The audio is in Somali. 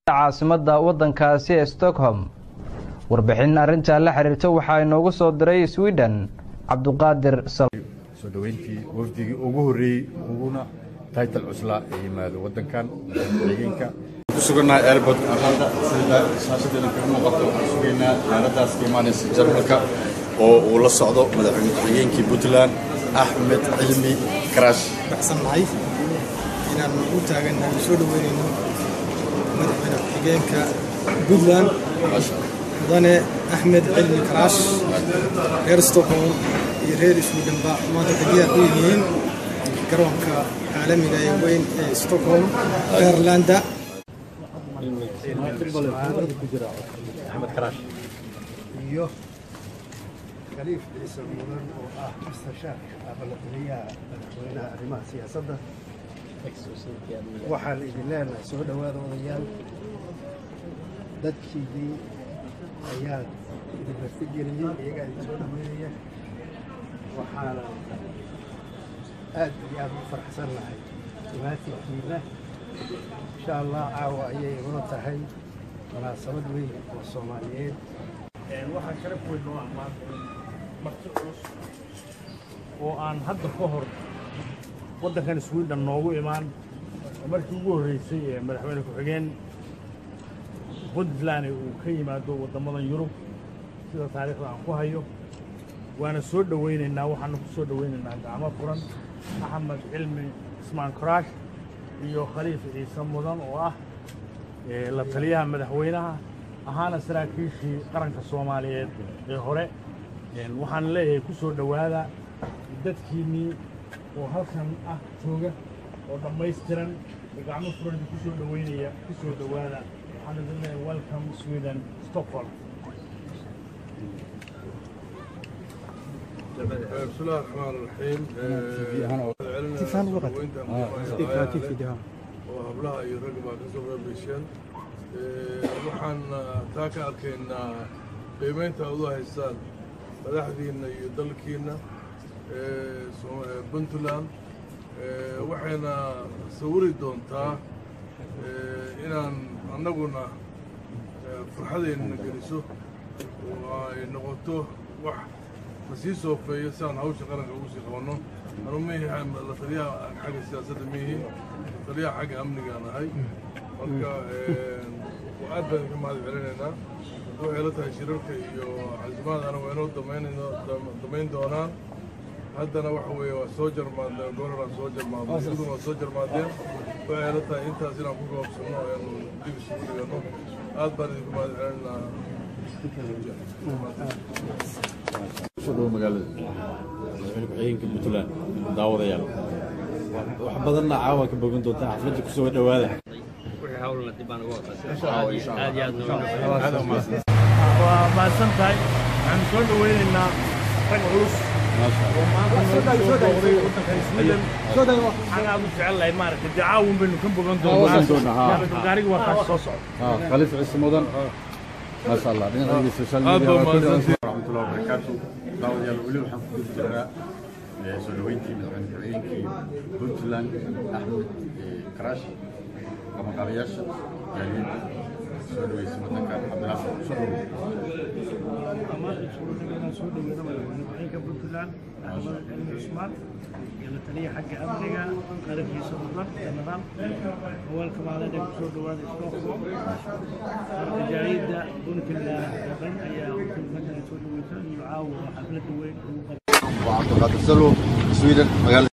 caasimada wadankaasi ee stockholm warbixin arrintaa la xiriirta waxaa inoogu soo diray sweden cabduqaadir soo dhoweyntii wafdigii ugu horreeyey uguna taytal cuslaa ee yimaado waddankan xigeenka ku sugannahay airport arlanda sida shaashadeena kaga muuqato waxaan sugaynaa diyaaraddaas ka imaanaysa jarmalka oo uu la socdo madaxweyne ku-xigeenkii puntland axmed cilmi karaash baxsannahay inaan u taagannahay soo dhoweynayno madaxweyne ku-xigeenka puntland mudane axmed cilmi karaash reer stockholm iyo reer sweden-ba maanta degiyaad u yihiin garoonka caalamiga ee weyn ee stockholm airlanda iyo khaliif ciise mudan oo ah mustashaarka abalataliyaha madaxweynaha arrimaha siyaasadda waxaan idin leenahay soo dhowaada odayaal dadkiidii ayaa idin martigeliyey iyagaa idin soo dhoweynaya waxaana aad iyo aad u faraxsannahay imaatinkiina insha allah caawa ayay inoo tahay munaasabad weyn oo soomaaliyeed waxaa sharaf weyn noo ah maanta marti culus oo aan hadda ka hor waddankan sweden noogu imaan markii ugu horreysay ee madaxweyne ku-xigeen puntland uu ka yimaado waddamadan yurub sida taariikhda aan ku hayo waana soo dhowaynaynaa waxaana ku soo dhowaynaynaa gacmo furan axmed cilmi ismaan karaash iyo khaliif ciise mudan oo ah la taliyaha madaxweynaha ahaana saraakiishii qaranka soomaaliyeed ee hore waxaan leeyahay ku soo dhowaada dadkiinnii oo halkan ah jooga oo dhammaystiran oo gacmo furan ku soo dhoweynaya ku soo dhowaada waxaan idin leeyahay welcome sweden stockholm بسم الله الرحمن الرحيم وهبلها iyo rag baa ka soo reebisheen waxaan taa ka arkaynaa qiimaynta aad u haystaan madaxdiinna iyo dalkiinna puntland waxayna sawiri doontaa inaan annaguna farxadeennana geliso oo ay noqoto wax lasii soofeeyo si aan hawsha qaranka ugu sii qabanno anu mihi la taliyaha xagga siyaasadda mihi la taliyaha xagga amnigaan ahay marka aad baan idinka mahad celinaynaa waxay la tahay shirarka iyo casimaadana waa inoo damaynayno damayn doonaan haddana waxa weeye waa soo jarmaadeen gooraraan soo jarmaadnay iduguna waa soo jarmaadeen waxay la tahay intaas inaan ku goobsanno ayaanu dib isugu dhiganno aad baan idinku mahad celinaynaa soo dhowo magaalada madaxweyne ku-xigeenka puntland daawadayaal wax badanna caawa ka bogan doontaa xafladda kusoo dhowaada waa mahadsan tahay waxaan soo dhoweynaynaa rag culus oo maanta noogu soo booqday waddankan sweden waxaan aad u jecel lahay maaragtay dee caawin baynu ka bogan doonaa gaariga waa kaas soo socda khaliif ciise mudan ما شاء الله dhinaca social media warahmatullahi wabarakatuh daawadayaal weli waxaan ku guda jirnaa soo dhoweyntii madaxweyne ku-xigeenkii puntland axmed karaash qabanqaabayaasha jaaliyadda soo dhaweysay waddankan cabdinaasir soo dhowo soo dhaweena madaxweyne ku-xigeenka puntland axmed cilmi cusmaan iyo la taliya xagga amniga qarankiisa mudan janaraal awaalka maalin ay kusoo dhawaada stockholm marka jaaliyadda puntland oo dhan ayaa horta soo dhaweysa iyo caawa xafladda weyn ugu qabta وعبد القادر سلو سويدن مقالة